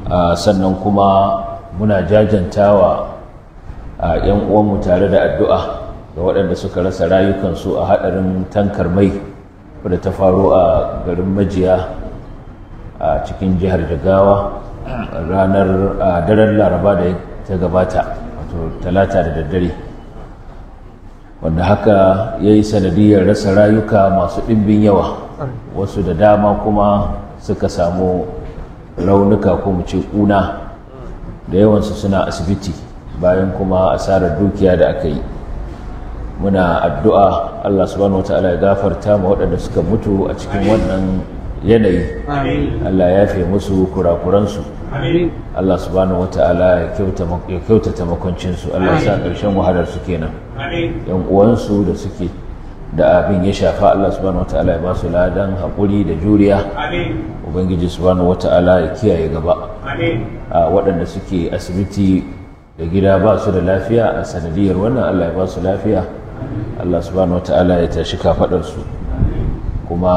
sannan kuma muna jajantawa a 'yan uwanmu tare da addu'a ga waɗanda suka rasa rayukansu a haɗarin tankar mai wadda ta faru a garin majiya a cikin jihar jigawa ranar daren laraba da ta gabata wato talata da daddare wanda haka ya yi sanadiyar rasa rayuka masu ɗimbin yawa wasu da dama kuma suka samu raunuka ko mu ce ƙuna da yawansu suna asibiti bayan kuma asarar dukiya da aka yi muna addu'a Allah subhanahu wata'ala ya gafarta ma waɗanda suka mutu a cikin wannan yanayi Allah ya fi musu kurakuransu Allah subhanahu wata'ala ya kyautata makoncinsu Allah ya sa ƙarshen wahalar su kenan yan uwansu da suke da abin ya shafa Allah subhanahu wata'ala ya ba su ladan haƙuri da juriya ubangiji subhanahu wata'ala ya kiyaye gaba a waɗanda suke asibiti da gida ba su da lafiya a sanadiyar wannan Allah ya ba su lafiya Allah subhanahu wata'ala ya tashi kafaɗarsu kuma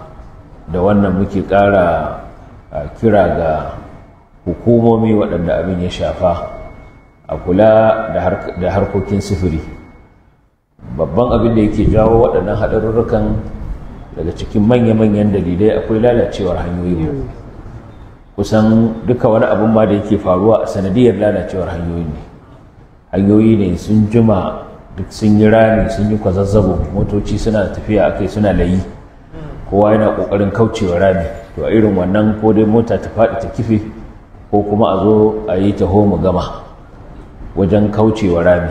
da wannan muke ƙara kira ga hukumomi waɗanda abin ya shafa a kula da harkokin sufuri babban abin da yake jawo waɗannan haɗarurrukan daga cikin manya-manyan dalilai akwai lalacewar hanyoyi kusan duka wani abin ma da yake faruwa a sanadiyar lalacewar hanyoyi ne hanyoyi ne sun jima duk sun yi rami sun yi kwazazzabo motoci suna tafiya a kai suna layi kowa yana ƙoƙarin kaucewa rami to a irin wannan ko dai mota ta faɗi ta kife ko kuma a zo a yi taho mu gama wajen kaucewa rami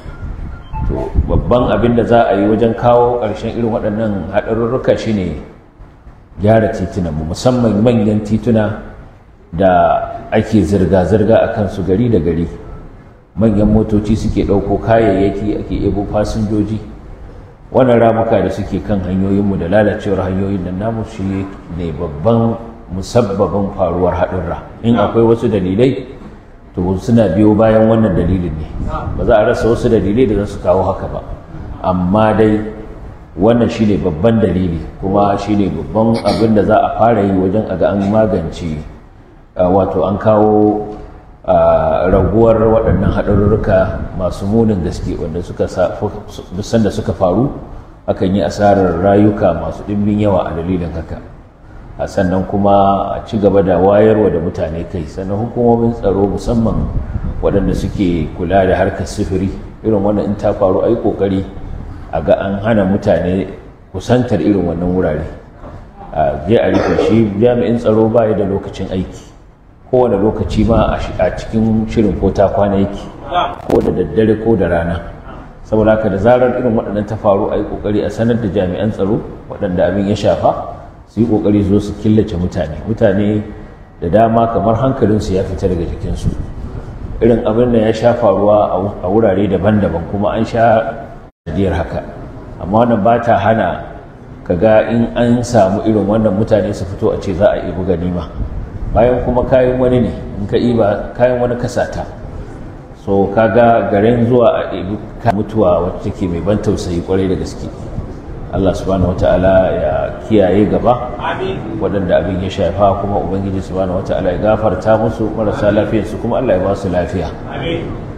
to babban abin da za a yi wajen kawo ƙarshen irin waɗannan haɗarurruka shine gyara titunanmu musamman manyan tituna da ake zirga-zirga a kansu gari da gari manyan motoci suke ɗauko kayayyaki ake ebo fasinjoji wannan ramuka da suke kan hanyoyinmu da lalacewar hanyoyin nan namu shi ne babban musabbabin faruwar haɗurra in akwai wasu dalilai to suna biyo bayan wannan dalilin ne ba za a rasa wasu dalilai da za su kawo haka ba amma dai wannan shine babban dalili kuma shine babban abin da za a fara yi wajen a ga an magance wato an kawo raguwar waɗannan haɗarurruka masu munin gaske wanda suka sanda suka faru akan yi asarar rayuka masu ɗimbin yawa a dalilin haka a sannan kuma a ci gaba da wayarwa da mutane kai sannan hukumomin tsaro musamman waɗanda suke kula da harkar sifiri irin wannan in ta faru a yi ƙoƙari a ga an hana mutane kusantar irin wannan wurare a je a rufe shi jami'in tsaro baya da lokacin aiki kowane lokaci ma a cikin shirin ko ta kwana yake ko da daddare ko da rana saboda haka da zarar irin waɗannan ta faru a yi ƙoƙari a sanar da jami'an tsaro waɗanda abin ya shafa su yi ƙoƙari zo su killace mutane mutane da dama kamar hankalinsu ya fita daga jikinsu irin abin da ya sha faruwa a wurare daban-daban kuma an sha jadiyar haka amma wannan ba ta hana kaga in an samu irin wannan mutane su fito a ce za a ibi ganima bayan kuma kayan wani ne in ka iba kayan wani kasata so kaga garin zuwa a ibi mutuwa wacce take mai ban tausayi kwarai da gaske Allah subhanahu wata'ala ya kiyaye gaba waɗanda abin ya shafa kuma ubangiji subhanahu wata'ala ya gafarta musu marasa lafiyarsu kuma Allah ya ba su lafiya